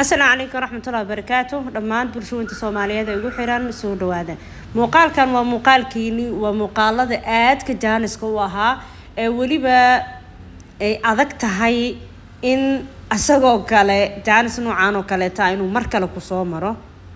asalaamu calaykum waraxmatullahi wabarakaatu dhammaan bulshooyinta soomaaliyeed ee igu xiran soo dhawaada muuqaalkan waa muuqaalkiini waa muuqaalada aadka jaaniska u ahaa ee weliba ay adag tahay in isagoo kale jaanis noocaan oo kaleeta inuu mar kale kusoo maro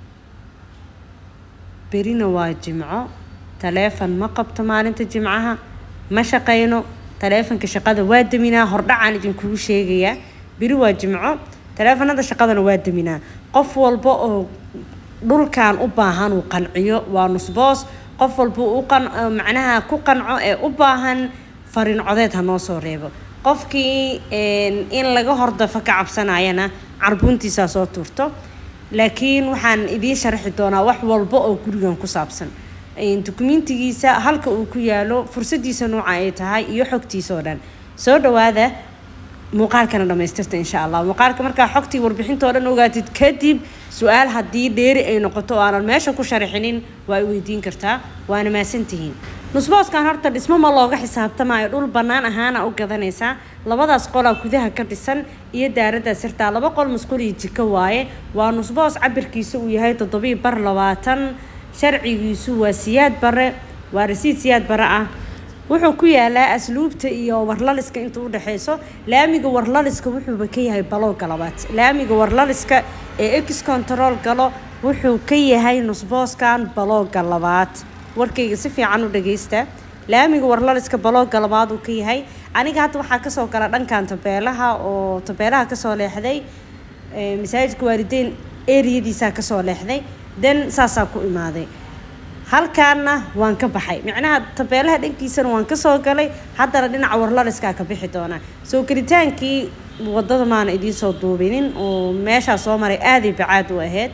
berina waa jimco taleefon ma qabto maalinta jimcaha ma shaqayno taleefonka shaqada waa daminaa hordhacaan idinkugu sheegayaa beri waa jimco taleefanada shaqadana waa daminaa qof walba oo dhulkan u baahan uu qanciyo waa nusboos qof walba u macnaha ku qanco ee u baahan fariin codeed ha noo soo reebo qofkii in laga hordafo ka cabsanayana carbuuntiisaa soo tuurto laakiin waxaan idiin sharxi doonaa wax walba oo gurigan ku saabsan dukumentigiisa halka uu ku yaalo fursadiisa nooca ay tahay iyo xogtiisa oo dhan soo dhawaada muuqaalkana dhamaystirta insha allah muuqaalka markaa xogtii warbixintao dhan ogaatid kadib su-aal haddii dheeri ay noqoto oo aanan meesha ku sharaxinin waa ay weydiin kartaa waana maasantihiin nusbooskan horta dhismo ma looga xisaabtamayo dhul bannaan ahaana u gadanaysaa labadaas qolaa gudaha ka dhisan iyo daaraddaa sirtaa laba qol masqul iyo jiko waaye waa nusboos cabirkiisa uu yahay toddobii bar labaatan sharcigiisu waa siyaad bare waa rasiid siyaad bare ah wuxuu ku yaalaa asluubta iyo warlaliska inta u dhexeyso laamiga warlaliska wuxuuba ka yahay balowga labaad laamiga warlaliska ee ex control galo wuxuu ka yahay nusbooskan balowga labaad warkayga si fiican u dhageysta laamiga warlaliska balowga labaad uu ka yahay aniga hadda waxaa kasoo gala dhankan tabeelaha oo tabeelaha kasoo leexday masaajidka waalideyn eriyadiisaa kasoo leexday den saasaa ku imaaday halkaana waan ka baxay micnaha tabeelaha dhankiisana waan kasoo galay haddana dhinaca warlaliskaa ka bixi doonaa soo gelitaankii wadada maana idiinsoo duubinin oo meeshaa soo maray aaday bacaad u ahayd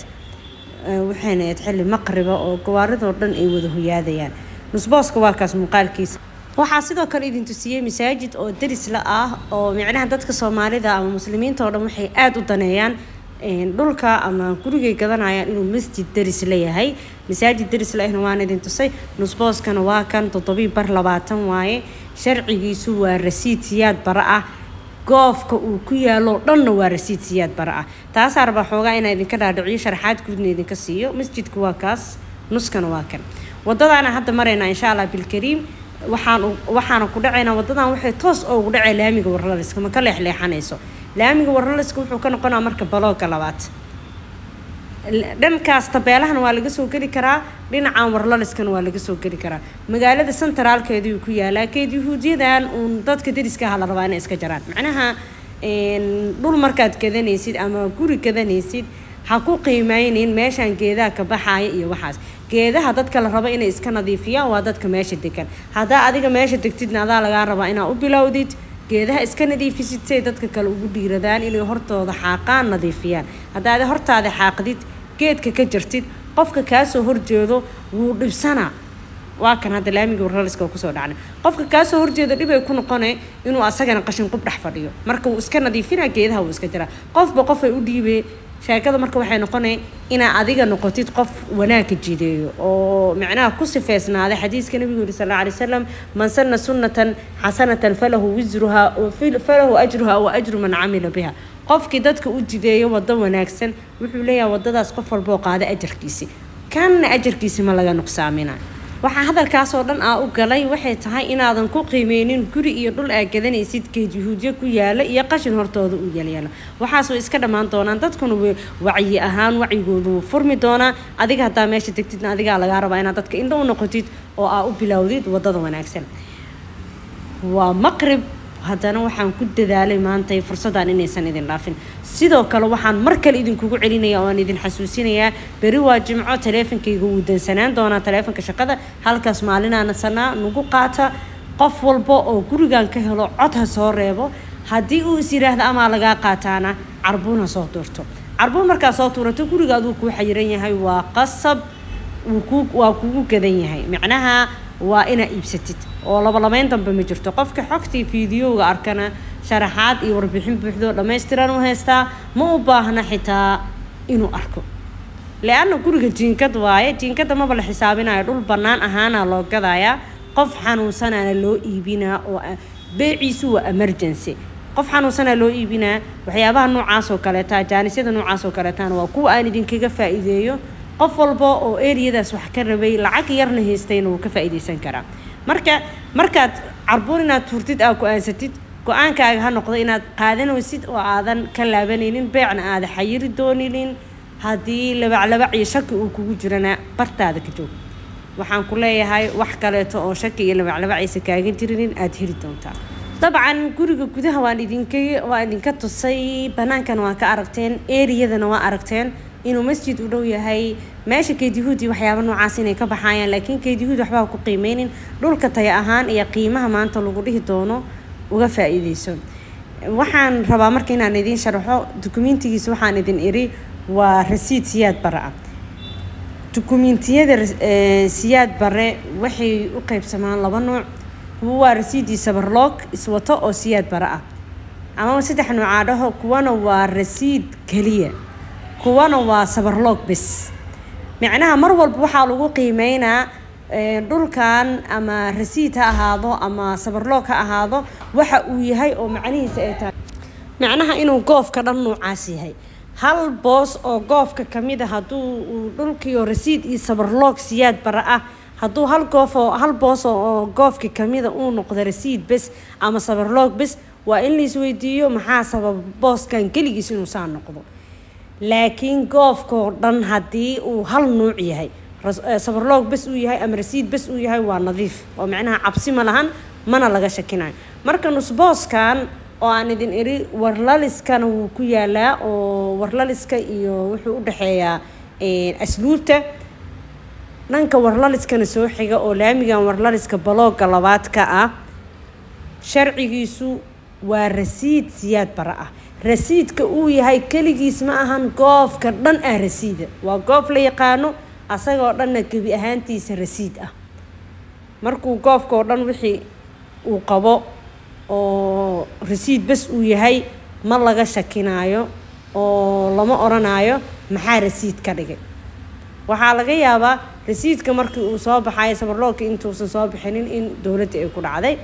waxayna ahayd xilli maqriba oo gawaaridoo dhan ay wada hoyaadayaan nusbooska waa kaas muuqaalkiisa waxaa sidoo kale idin tusiyey masaajid oo darisla ah oo micnaha dadka soomaalida ama muslimiinta oo dhan waxay aada u daneeyaan dhulka ama gurigay gadanayaan inuu masjid daris leeyahay masaajid daris lehna waan idin tusay nusbooskana waa kan toddobii bar labaatan waaye sharcigiisu waa rasiid siyaad bara ah goofka uu ku yaalo dhanna waa rasiid siyaad bara ah taasaa rabaa xoogaa inaa idinka dhaadhiciyo sharaxaad guudna idinka siiyo masjidka waa kaas nuskana waa kan wadadaana hadda maraynaa insha allah bilkariim waxaan waxaana ku dhacaynaa wadadan waxay toos oogu dhacay laamiga warlaliska ma ka leexleexanayso laamiga warlaliska wuxuu ka noqonaa marka balooga labaad dhankaas tabeelahana waa laga soo geli karaa dhinacan warlaliskana waa laga soo geli karaa magaalada sentraalkeeduu ku yaalaa keed yahuudiyadan uun dadka dariska aha la rabaa inay iska jaraan macnaha dhul markaad gadanaysid ama guri gadanaysid ha ku qiimeynin meeshaan geedaha ka baxaaya iyo waxaas geedaha dadka la rabo inay iska nadiifiyaan waa dadka meesha degan haddaa adiga meesha degtidna adaa lagaa rabaa inaa u bilowdid geedaha iska nadiifisid say dadka kale ugu dhiiradaan inay hortooda xaaqaan nadiifiyaan haddaad hortaada xaaqdid geedka ka jirtid qofka kaasoo horjeedo wuu dhibsanaa waa kan hadda laamiga warlaliska kusoo dhacnay qofka kaasoo horjeeda dhibay ku noqone inuu asagana qashin qub dhex fadhiyo marka wuu iska nadiifinaa geedaha wuu iska jiraa qofba qofay u dhiibee sheekada marka waxay noqonay inaa adiga noqotid qof wanaagka jideeyo oo micnaha ku sifeysnaaday xadiiska nabigu yiri sal alla alay wasalam man sanna sunnatan xasanatan falahu wisruha falahu ajruha wa ajru man camila biha qofkii dadka u jideeyo wado wanaagsan wuxuu leeyahay wadadaas qof walboo qaada ajarkiisi kanna ajarkiisi ma laga nuqsaamina waxaa hadalkaasoo dhan aa u galay waxay tahay inaadan ku qiimeynin guri iyo dhul aa gadanaysid geed yahuudyo ku yaala iyo qashin hortooda u yalyaala waxaas way iska dhammaan doonaan dadkuna wacyi ahaan wacyigooda wuu furmi doonaa adiga haddaa meesha degtidna adigaa lagaa rabaa inaad dadka indho u noqotid oo aa u bilowdid wadada wanaagsan waa maqrib haddana waxaan ku dadaalay maantay fursaddan inaysan idin dhaafin sidoo kale waxaan mar kale idinkugu celinaya oo aan idin xasuusinayaa beri waa jimco taleefonkayga wuu dansanaan doonaa taleefonka shaqada halkaas maalinaana sanaa nagu qaata qof walba oo gurigan ka helo cod ha soo reebo haddii uu is yidhaahda amaa lagaa qaataana carbuun ha soo tuurto carbuun markaa soo tuurato guriga aduu kuu xayiran yahay waa qasab waa kugu gadan yahay macnaha waa inaa iibsatid oo labalabeyn dambe ma jirto qofka xogtii fiidiyowga arkana sharaxaad iyo warbixin buuxdoo dhammaystiran u haystaa ma u baahna xitaa inuu arko le-anna guriga jiinkad waaye jiinkada maba la xisaabinayo dhul bannaan ahaana loo gadayaa qof xanuunsanaana loo iibinaa oo beeciisu waa emergency qof xanuunsanaa loo iibinaa waxyaabaha noocaas oo kaleeta jaanisyada noocaas oo kaleetana waa kuwa aan idinkaga faa-iideeyo qof walba oo eriyadaas wax ka rabay lacag yarna haystayna wuu ka faa-iideysan karaa marka markaad carbuun inaad tuurtid aa go-aansatid go-aankaaga ha noqdo inaad qaadanaysid oo aadan ka laabanaynin beecna aada xayiri dooninin haddii labaclabac iyo shaki uu kugu jirana bartaada ka joog waxaan ku leeyahay wax kaleeto oo shaki iyo labaclabacaysa kaaga jirinin aada heli doontaa dabcan guriga gudaha waan idinka waa idinka tusay bannaankana waa ka aragteen eriyadana waa aragteen inuu masjid u dhow yahay meesha keedihuudi waxyaaba noocaas inay ka baxayaan laakiin keedihuud waxbaa ku qiimeynin dhulka taya ahaan iyo qiimaha maanta lagu dhihi doono uga faa-iideyso waxaan rabaa marka inaan idiin sharaxo dukumiintigiisa waxaan idin iri waa rasiid siyaad bare ah dukumiintiyada siyaad bare waxay u qeybsamaan laba nuuc kuwa waa rasiidii sabarloog iswato oo siyaad bare ah amaba saddex nuucaa dhaho kuwana waa rasiid keliya kuwana waa sabarloog bes micnaha mar walba waxaa lagu qiimeynaa dhulkan ama rasiid ha ahaado ama sabarloog ha ahaado waxa uu yahay oo macnihiisa ay tahay macnaha inuu goofka dhan nuucaas yahay hal boos oo goofka kamid a hadduu uu dhulkiio rasiid iyo sabarloog siyaad bara ah hadduu hal goof oo hal boos oo goofka kamida uu noqdo rasiid bes ama sabarloog bes waa in la isweydiiyo maxaa sababa booskan keligiis inuu saa noqdo laakiin goofkao dhan haddii uu hal nuuc yahay sabarloog bes uu yahay ama rasiid bes uu yahay waa nadiif oo macnaha cabsi ma lahan mana laga shakinayo marka nusbooskan oo aan idin iri warlaliskana wuu ku yaalaa oo warlaliska iyo wuxuu u dhexeeyaa asluubta dhanka warlaliskana soo xiga oo laamigan warlaliska balooga labaadka ah sharcigiisu waa rasiid siyaad bara ah rasiidka uu yahay keligiis ma ahan goofka dhan ah rasiida waa goof la yaqaano asagoo dhanna gebi ahaantiisa rasiid ah markuu goofka oo dhan wixii uu qabo oo rasiid bes uu yahay ma laga shakinaayo oo lama odhanaayo maxaa rasiid ka dhigay waxaa laga yaabaa rasiidka markii uu soo baxayo sabarloogka intuusan soo bixinin in dowladda ay ku dhacday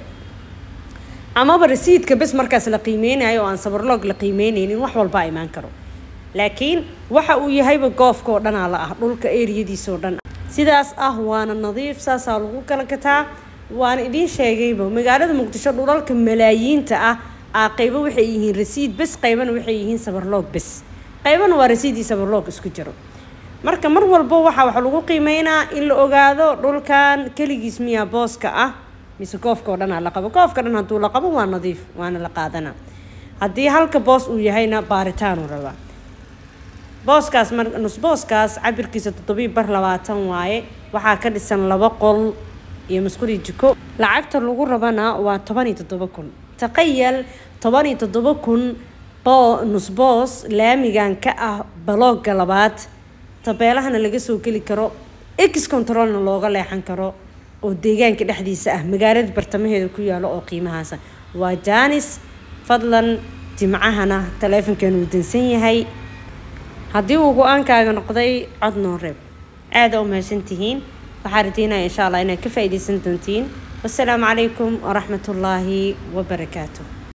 amaba rasiidka bes markaas la qiimeynayo oo aan sabarloog la qiimeyneynin wax walbaa imaan karo laakiin waxa uu yahayba goofka oo dhanaa la ah dhulka eriyadiisa oo dhan sidaas ah waana nadiif saasaa lagu kala gataa waana idiin sheegayba magaalada muqdisho dhulalka malaayiinta ah aa qaybo waxay yihiin rasiid bes qaybana waxay yihiin sabarloog bes qaybana waa rasiidii sabarloog isku jiro marka mar walba waxaa waxa lagu qiimeynaa in la ogaado dhulkan keligiis miyaa booska ah mise goofka oo dhanaa la qabo goofka dhan hadduu la qabo waa nadiif waana la qaadanaa haddii halka boos uu yahayna baaritaanu rabaa booskaas mar nusbooskaas cabirkiisa toddobii bar labaatan waaye waxaa ka dhisan laba qol iyo masquli jiko lacagta lagu rabana waa toban iyo toddoba kun taqayal toban iyo toddoba kun bo nusboos laamigan ka ah balooga labaad tabeelahana laga soo geli karo ex controlna looga leexan karo oo deegaanka dhexdiisa ah magaalada bartamaheeda ku yaalo oo qiimahaasa waa jaanis fadlan jimcahana taleefonkan uu dansan yahay haddii uu go-aankaaga noqday cod noo reeb aada u mahadsantihiin waxaa radiinaya insha allah inaad ka faa-iideysan doontiin wasalaamu calaykum waraxmat ullaahi wabarakaatu